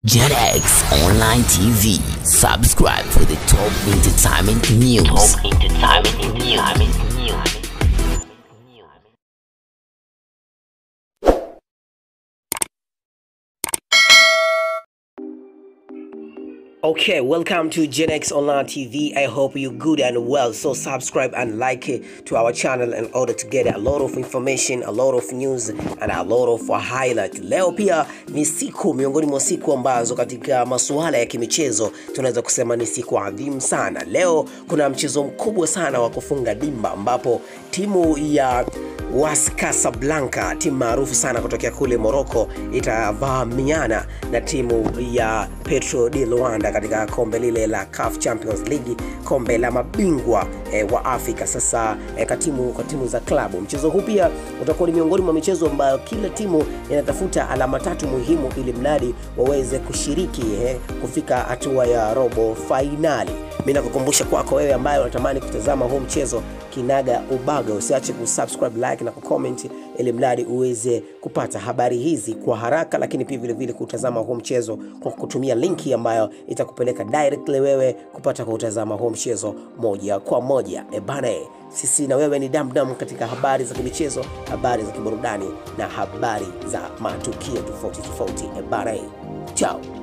JetX Online TV. Subscribe for the top entertainment news. Top entertainment news. Okay, welcome to Gen X Online TV. I hope you're good and well. So subscribe and like it to our channel in order to get a lot of information, a lot of news and a lot of highlight. Leo pia ni siku miongoni mwa siku ambazo katika masuala ya kimichezo tunaweza kusema ni siku adhimu sana. Leo kuna mchezo mkubwa sana wa kufunga dimba ambapo timu ya WAS Casablanca, timu maarufu sana kutokea kule Morocco, itavamiana na timu ya Petro di Luanda katika kombe lile la CAF Champions League, kombe la mabingwa eh, wa Afrika. Sasa eh, kwa timu kwa timu za klabu, mchezo huu pia utakuwa ni miongoni mwa michezo ambayo kila timu inatafuta alama tatu muhimu ili mradi waweze kushiriki eh, kufika hatua ya robo fainali. Mimi nakukumbusha kwako wewe ambaye unatamani kutazama huu mchezo kinaga ubaga, usiache kusubscribe, like na kucomment ili mradi uweze kupata habari hizi kwa haraka, lakini pia vile vile kutazama huu mchezo kwa kutumia linki ambayo itakupeleka directly wewe kupata kutazama huu mchezo moja kwa moja. E bana, e, sisi na wewe ni damdam katika habari za kimichezo, habari za kiburudani na habari za matukio tofauti tofauti. E bana, e, chao.